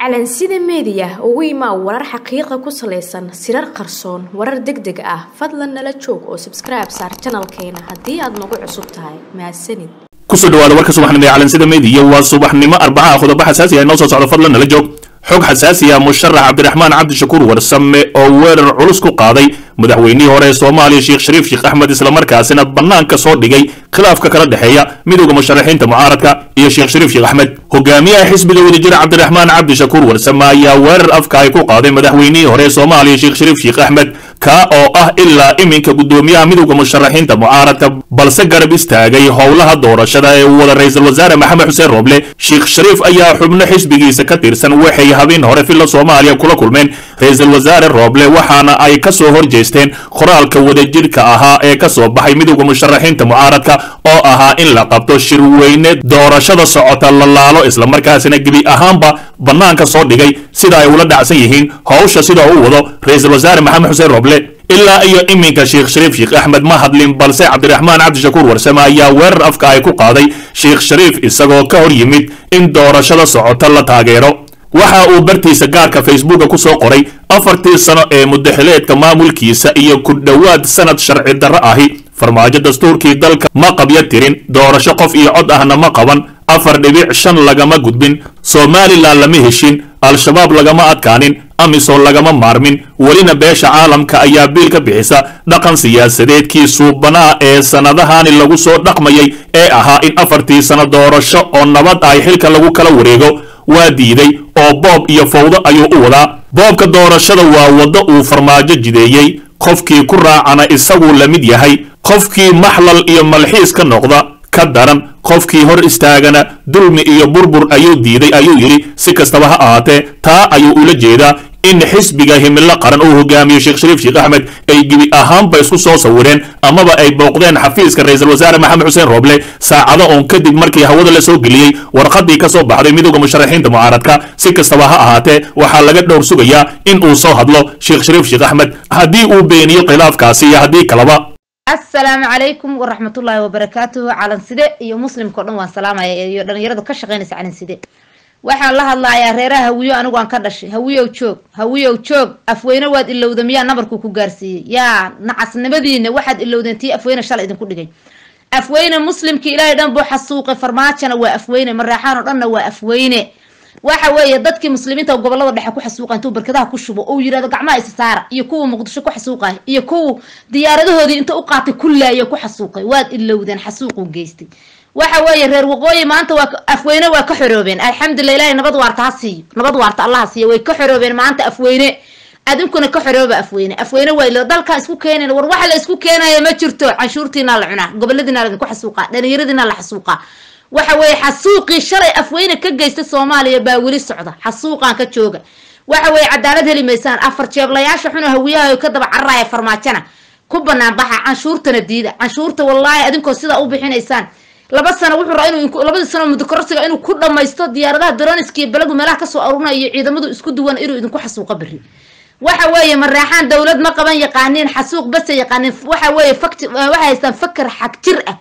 calansida meediya ugu imaa warar xaqiiqa ku salaysan sirar qarsoon warar deg deg ah fadlan nala joog oo sabskribe saar janalkeena haddii aad nagu cusub tahay mahadsanid kusoo dhawaada warka subaxnimo ee calansida meediya waa subaxnimo arbacaha qodobo xasaasi ah inoo soo socdo fadlan nala joog xog xasaasi ah musharax cabdiraxmaan cabdishakuur warsame oo weerar culus ku qaaday madaxweynihii hore ee soomaaliya sheekh shariif sheekh axmed islamarkaasina bannaanka soo dhigay khilaafka kala dhexeeya midowda musharaxiinta mucaaradka iyo sheekh shariif sheekh axmed hogaamiyaha xisbiga wadajira cabdiraxmaan cabdishakuur warsame ayaa weerar afka ay ku qaaday madaxweynihii hore ee soomaaliya sheekh shariif sheekh axmed kaa oo ah ilaa iminka guddoomiyaha midowda musharaxiinta mucaaradka balse garab istaagay howlaha doorashada ee uu wada ra-iisul wasaare maxamed xuseen rooble sheekh shariif ayaa xubno xisbigiisa ka tirsan waxay habeen hore filla soomaaliya kula kulmeen ra-iisul wasaare rooble waxaana ay ka soo horjeesteen qoraalka wadajirhka ahaa ee ka soo baxay midowda musharaxiinta mucaaradka oo ahaa in la qabto shirweyne doorashada socota la laalo islamarkaasina gebi ahaanba bannaanka soo dhigay sida ay ula dhacsan yihiin howsha sida uu wado ra-iisul wasaare maxamed xuseen rooble ilaa iyo iminka sheekh shariif sheekh axmed ma hadlin balse cabdiraxmaan cabdishakuur warsame ayaa weerar afka ay ku qaaday sheekh shariif isagoo ka hor yimid in doorashada socota la taageero waxa uu bartiisa gaarka facebooka ku soo qoray afartii sano ee mudaxileedka maamulkiisa iyo ku dhowaad sanad sharci darro ahi farmaajo dastuurkii dalka ma qabya tirin doorasho qof iyo cod ahna ma qaban afar dhibic shan lagama gudbin somalilan lama heshin al-shabaab lagama adkaanin amisom lagama maarmin welina beesha caalamka ayaa biil ka bixisa dhaqan siyaasadeedkii suubanaa ee sannadahani lagu soo dhaqmayay ee ahaa in afartii sano doorasho oo nabad ay xilka lagu kala wareego waa diiday oo boob iyo fawdo ayuu u wadaa boobka doorashada waa waddo uu farmaajo jideeyey qofkii ku raacana isaguu la mid yahay qofkii maxlal iyo malxiis ka noqda ka daran qofkii hor istaagana dulmi iyo burbur ayuu diiday ayuu yidhi si kastaba ha ahaatee taa ayuu ula jeedaa in xisbiga himilo qaran uu hogaamiyo sheekh shariif sheekh axmed ay gebi ahaanba isku soo sawireen amaba ay booqdeen xafiiska ra-iisul wasaare maxamed xuseen rooble saacado oon kadib markii hawada la soo geliyey warqadii ka soo baxday midowda musharaxiinta mucaaradka si kastaba ha ahaatee waxaa laga dhowr sugayaa in uu soo hadlo sheekh shariif sheekh axmed haddii uu beeniyo khilaafkaasi iyo haddii kaleba asalaamu calaykum waraxmatullaahi wabarakaatuhu calanside iyo muslimka o dhan waan salaamaya iyo dhalinyaradu ka shaqaynaysa calanside waxaan la hadlayaa reeraha hawiyo anigu aan ka dhashay hawiyow joog hawiyow joog afweyne waad ilowda miyaa nabarku ku gaarsiiyey yaa nacasnimadiina waxaad ilowdeen tii afweyne shalay idinku dhigay afweyne muslimka ilaahay dhan buu xasuuqay farmaajona waa afweyne maraaxaan oo dhanna waa afweyne waxa weeye dadkii muslimiinta gobolada dhexe ku xasuuqa intuu barkadaha ku shubo uu yidhahdo gacmaha isa saara iyo kuwa muqdisho ku xasuuqay iyo kuwa diyaaradahoodii inta u qaatay kullaayo ku xasuuqay waad ilowdeen xasuuquu geystay waxa weeye reer waqooyi maanta waa afweyne waa ka xoroobeen alxamdulilah ilahay nabad waarta ha siiyo nabad waarta allaha siiyo way ka xoroobeen maanta afweyne adinkuna ka xorooba afweyne afweyne waa ilo dalkaa isku keenayn war waxa la isku keenaya ma jirto canshuurtiina la cunaa goboladiina laidinku xasuuqaa dhalinyaradiina la xasuuqaa waxa weeye xasuuqii shalay afweyne ka geysta soomaaliya baa weli socda xasuuqaan ka jooga waxa weeye cadaalad heli maysaan afar jeeblayaasha xuna hawiyaha ka daba cararaya farmaajana ku banaan baxa canshuurtana diida canshuurta wallaahi adinkoo sidaa u bixinaysaan laba sano wuxuu raa inuu labadii sano mudakororsiga inuu ku dhammaysto diyaaradaha daroniski iyo belagu meelaha kasoo arurinaya iyo ciidamadu isku duwan inuu idinku xasuuqo beri waxa weeye maraaxaan dowlad ma qaban yaqaaniin xasuuq base yaqaaniin waxa weeye fakti waxay haystaan fakar xag jir ah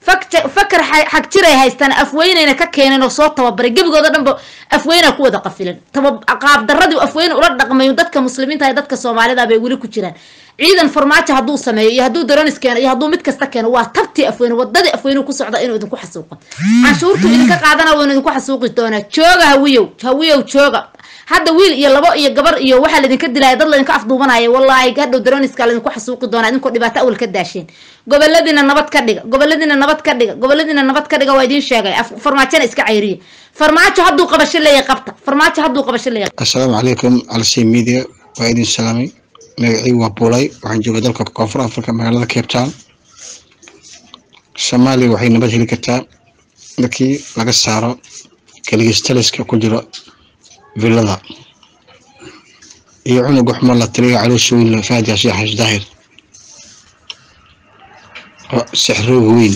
fakar xag jiray haystaan afweyneyna ka keeneen oo soo tababaray gebigooda dhanba afweyna ku wada qafilan qaabdaradii afweyne ula dhaqmayo dadka muslimiinta dadka soomaalida bay weli ku jiraan ciidan farmaajo hadduu sameeyo iyo hadduu daronis keeno iyo hadduu mid kasta keeno waa tabtii afweyne wadadii afweyne ku socda inuu idinku xasuuqo canshuurtu idinka qaadana waynu idinku xasuuqi doonaa jooga hawiyow hawiyow jooga hadda wiil iyo labo iyo gabar iyo waxaa laydinka dilaya dad laydinka afduubanaya wallaahi hadhow daroniska laydinku xasuuqi doonaa idinkoo dhibaato awal ka daasheen goboladiina nabad ka dhiga goboladiina nabad ka dhiga goboladiina nabad ka dhiga waa idiin sheegay farmaajona iska cayriya farmaajo hadduu qabasho leeyahay qabta farmaajo hadduu qabasho leeyahay assalaamu calaykum calsey media waa idin salaamay magacii waa buulay waxaan jooga dalka koonfur africa magaalada cape town soomaaliya waxay nabad heli kartaa markii laga saaro kaligistaliska ku jiro villada iyo cunuga xumo la tiriga caloosha weyn fahad yaasiin xash daahir oo sixrooga weyn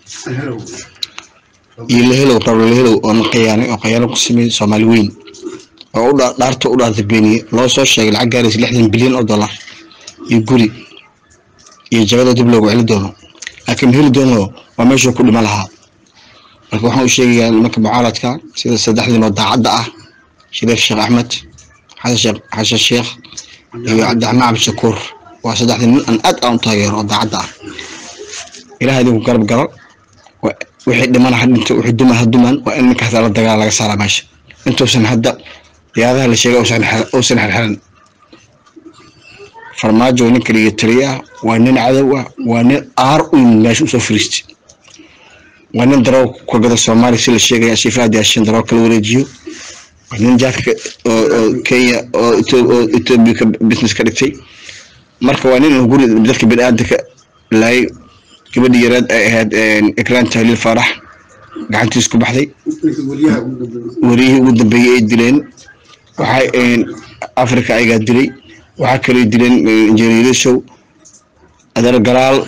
iyo lahelow rablo lahelow oo na khiyaanay oo khayaano ku sameeyey soomaali weyn oo u dhaarta u dhaarta beeniye loo soo sheegay lacag gaaraysa lixdan bilyan oo dollar iyo guri iyo jagada dib loogu celi doono laakiin heli doono waa meeshuu ku dhima lahaa marka waxaan u sheegayaa nimanka mucaaradka sida saddexdiin oo daacadda ah shariif sheekh axmed xasan sheekh xasan sheekh iyo cabdiraxmaan cabdishakuur waa saddexdii nin aan aad aan u taageero oo daacadda ah ilaah idinku garab galo wa- wixii dhimana ha dhinto wixii duma ha dumaan waa in ninkaas la dagaal laga saaraa meesha intuusan hadda diyaadaha la sheegay uusan xir- uusan xirxiran farmaajo ninka dhiga taliya ah waa nin cadow ah waa nin aar u yimid meesha usoo fariistay waa nin daroo ku gada soomaaliya si la sheegaya shiifaha diyaashin daroo kala wareejiyo waa nin jaadka oo oo kenya oo Etho- oo ethiopia ka business ka dhigtay marka waa nin guri dadka bini'aadanka laayay gabadhii yaraad ay ahayd ikraan tahliil faarax gacantiis ku baxday wariyihii ugu dambeeyey ay dileen waxay africa ayagaa dilay waxaa kaloo dileen injineerishow adeer galaal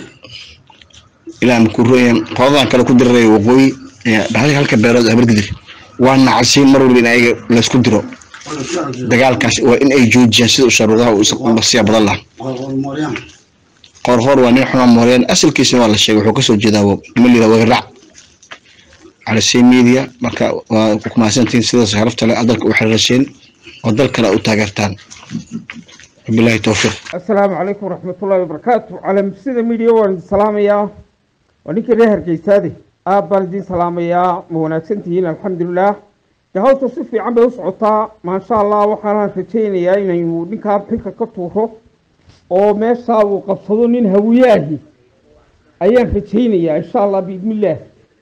ilaa makuroyan qoladan kale ku diraray waqooyi dhaxalka halka beerood habargidir waa nacasiin mar walba in ayaga laysku diro dagaalkaas waa in ay joojiyaan sida usharuudaha basiya badan lah qorqor waa nin xuma mooreen asalkiisana waa la sheegay wuxuu kasoo jeedaa nima lira wagarac calasi media marka waa ku mahadsantihiin sidaas sharafta leh dalka u xiriirasheen oo dal kale u taageertaan wabilaahi towfiiq asalaamu calaykum waraxmatullaahi wabarakaatu calamsida midiya waan idin salaamayaa waa ninkii reer hargeysaade aad baan idin salaamayaa ma wanaagsan tihiin alxamdulilah de hawsha si fiican bay u socotaa maasha allah waxaanaan rajaynayaa inaynu ninkaa xilka ka tuuro oo meeshaa uu qabsado nin hawiyaahi ayaan rajaynayaa insha allah biidnillaah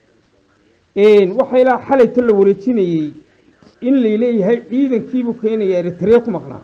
waxaa ilaa xalayta la wareejinayey in layleeyahay ciidankiibuu keenaya eritrea ku maqnaa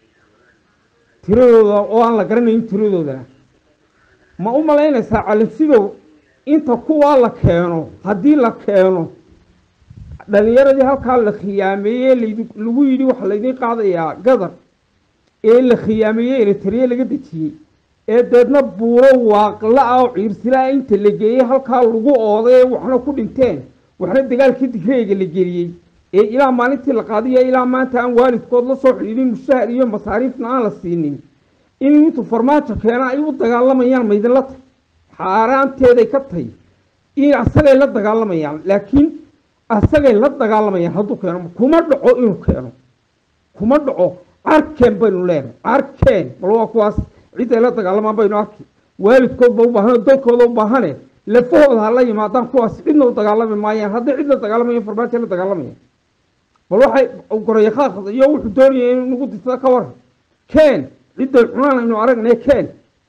tiradooda oo aan la garanayn tiradoodana ma u malaynaysaa calinsidow inta kuwaa la keeno haddii la keeno dhalinyaradii halkaa la khiyaameeyey laydi- lagu yidhi waxaa laydin qaadayaa gadar ee la khiyaameeyey eritrea laga dejiyey ee deedna buuro waaqla-a oo ciirsila-a inta la geeyey halkaa lagu ooday ee waxna ku dhinteen waxna dagaalkii digreega la geliyey ee ilaa maalintii la qaadiya ilaa maanta aan waalidkood la soo xidhiidhin mushahar iyo masaariifna aan la siinin in intu farmaajo keena ay u dagaalamayaan maydinla tahy xaaraanteeday ka tahy in asagay la dagaalamayaan laakiin asagay la dagaalamayaan hadduu keeno kuma dhaco inuu keeno kuma dhaco carkeen baynu leenahay carkeen bal waa kuwaas ciday la dagaalamaan baynu arki waalidkoodba u baahane dalkooda u baahane lafahooda ha la yimaadaan kuwaas cidna u dagaalami maayaan hadday cid la dagaalamayan farmaajo la dagaalamayaan bal waxay gorayaqaaqda iyo wuxuu doonaya inuu nagu disada ka waran keen cidday cunaan aynu aragnay keen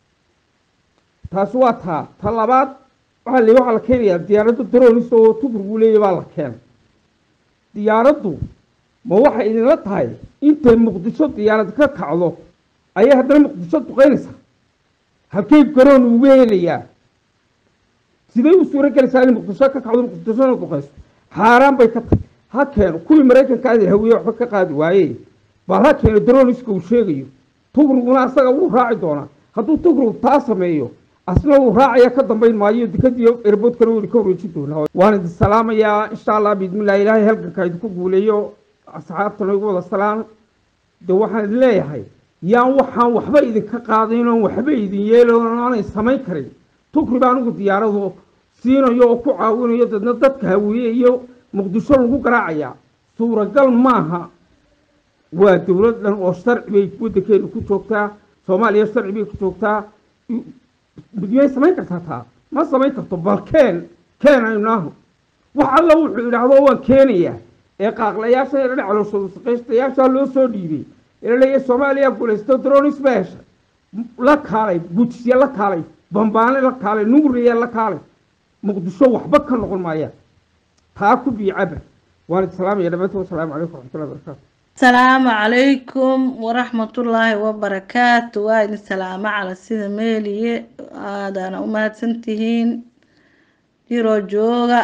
taasi waa taa ta labaad waxaa la waxaa la keenayaa diyaaradda dronis oo tuburgu leeya baa la keenay diyaaraddu ma waxay idinla tahay intay muqdisho diyaarad ka kacdo ayay haddana muqdisho duqeynaysaa halkay garoon ugu helayaa siday u suuro gelaysaa inay muqdisho ka kacdo muqdishona duqeyso xaaraan bay ka tahay ha keeno kuwii maraykanka aadi hawiye waxba ka qaadi waaye bal ha keeno droniska uu sheegayo tugruguna asaga wuu raaci doonaa hadduu tugrug taa sameeyo asna wuu raacaya ka dambayn maayo dikadiyo erboodkana weli ka wareejin doonaa waan idin salaamayaa insha allah biidmillah ilaahay halganka idinku guuleeyo asxaabtana igu wada salaam de waxaan idin leeyahay yaan waxaan waxba idinka qaadayn oon waxba idin yeelon aanay samayn karin tugri baa anigu diyaaradu siinayo oo ku caawinayo dadna dadka hawiye iyo muqdisho lagu garaacayaa suuragal maaha waa dowlad dhan oo sharci bay waddankeena ku joogtaa soomaaliya sharci bay ku joogtaa miyay samayn kartaa taa ma samayn karto bal keen keen aynu naahu wax alla wuxuu idhaahdo waan keenayaa ee qaaqlayaasha ee dhinac calooshooda shaqaystayaasha loo soo dhiibay ee leeya soomaaliya guulaysto dronis ba hesha la kaalay gudsiye la kaalay bambaane la kaalay nuuriye la kaalay muqdisho waxba ka noqon maayaan taa ku biicaba waan idin salaamaya dhammaantood wasalaamu calaykum waraxmatullahi wabarakaatu asalaamu calaykum waraxmatullaahi wabarakaatu waa idin salaamo cala sida meeliye aadaana u mahadsantihiin jiroo jooga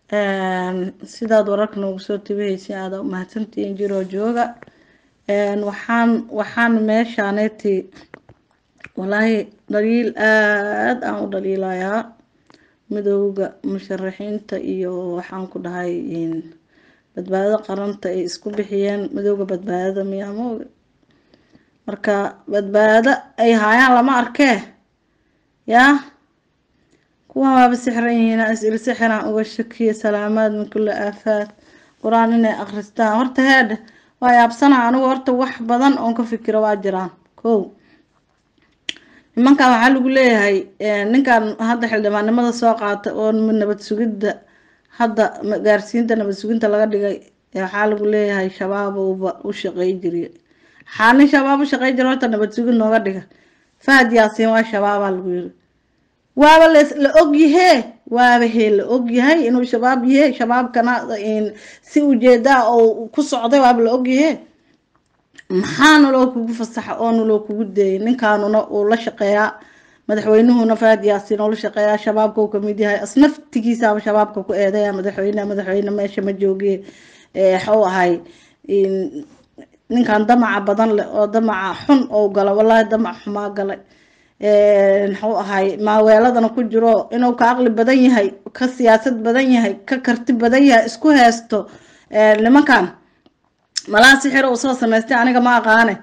sidaad wararka noogu soo tabihaysa aada u mahadsantihiin jiroo jooga waxaan waxaan meeshaaneti walaahi dhaliil aada aan u dhaliilayaa midooda musharaxiinta iyo waxaan ku dhahay badbaadada qaranta ay isku bixiyeen midooda badbaadada miyaa maoga marka badbaado ay haayaan lama arkee yaa kuwan waaba sixran yihiin is-il sixiraan uga shakiya salaamaad min kulli aafaad qur-aan inay akhristaan horta heedhe waa yaabsanaa anigu horta wax badan oon ka fikiro waa jiraan kow nimankan waxaa lagu leeyahay ninkan hadda xildhibaannimada soo qaata oo nabad sugidda hadda gaarsiinta nabad suginta laga dhigay waxaa lagu leeyahay shabaabowba u shaqey jiriy waxaa nin shabaab u shaqey jira horta nabad sugid nooga dhiga fahad yaasiin waa shabaabaa lagu yiri waaba la ogyahee waaba hee la ogyahay inuu shabaab yahe shabaabkana si ujeedaa oo ku socday waaba la ogyahee maxaana loo kugu fasaxa oona loo kugu deeyay ninkaanuna uu la shaqeeyaa madaxweynuhuna fahad yaasiin oo la shaqeeyaa shabaabka uu kamid yahay asnaftigiisaaba shabaabka ku eedaya madaxweyne madaxweyne meesha ma joogiye waxuu ahay ninkan damaca badan leh oo damaca xun oo gala wallaahi damac xumaa galay muxuu ahay maaweeladana ku jiro inuu ka aqli badan yahay ka siyaasad badan yahay ka karti badan yahay isku heesto nimankan malaa sixir uu soo samaystay aniga ma aqaane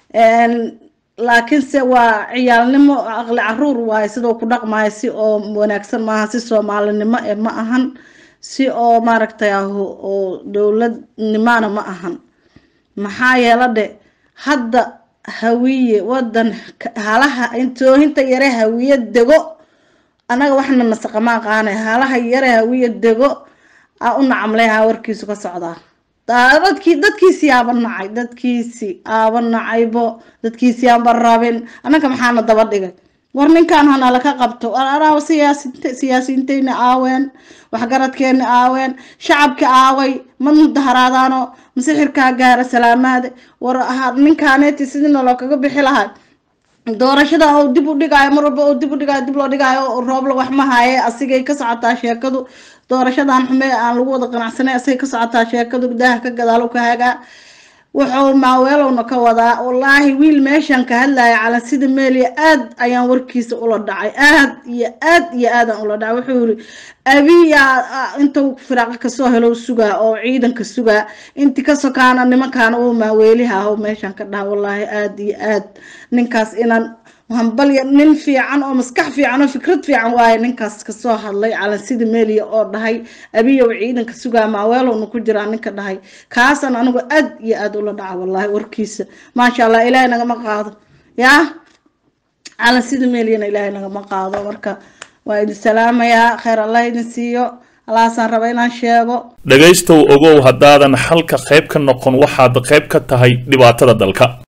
laakiinse waa ciyaalnimo aqli caruur waaye sidoo ku dhaqmayo si oo wanaagsan maaha si soomaalinimo ee ma ahan si oo maaragtay ah oo dowladnimana ma ahan maxaa yeela dhe hadda hawiye wadan halaha intoohinta yare hawiye dego anaga waxna nasaqama aqaanay halaha yare hawiye dego a u nacamleha warkiisu ka socdaa dadkii dadkiisii aaba nacay dadkiisii aaba nacaybo dadkiisii aanba rabin annaga maxaana daba dhigay war ninkan hanala ka qabto araaba siyaasint siyaasiyiinteyna aaween waxgaradkeena aaween shacabka aaway ma mudaharaadaano masixirkaa gaara salaamaade war ninkaaneeti sidii naloo kaga bixi lahay doorashada oo dib u dhigaayo mar walba oo dib u dhigaayo dib loo dhigaayo roobla wax ma haaye asigay ka socotaa sheekadu doorashadan xume aan lagu wada qanacsanay asigay ka socotaa sheekadu daaha ka gadaalo ka hagaa wuxuu maaweelowna ka wadaa wallaahi wiil meeshan ka hadlaya cala sida meeliya aad ayaan warkiisa ula dhacay aad iyo aad iyo aadaan ula dhacay wuxuu yiri abiyaa intuu firaaqa kasoo helo sugaa oo ciidanka sugaa inti ka sokaana nimankaana uu maaweeliha aho meeshan ka dhaha wallaahi aad iyo aad ninkaas inaan hambalya nin fiican oo maskax fiican oo fikrad fiican waaye ninkaas kasoo hadlay calan sida meeliya oo dhahay abiyow ciidanka sugaa maaweelowna ku jiraa ninka dhahay kaasan anigu aad iyo aad ula dhaca wallaahi warkiisa maasha allah ilaahay nagama qaado yaa calan sida meeliyana ilaahay nagama qaado marka waa idin salaamayaa kheyr allah idin siiyo alaasaan raba inaan sheego dhegaystow ogow haddaadan xalka qayb ka noqon waxaad qayb ka tahay dhibaatada dalka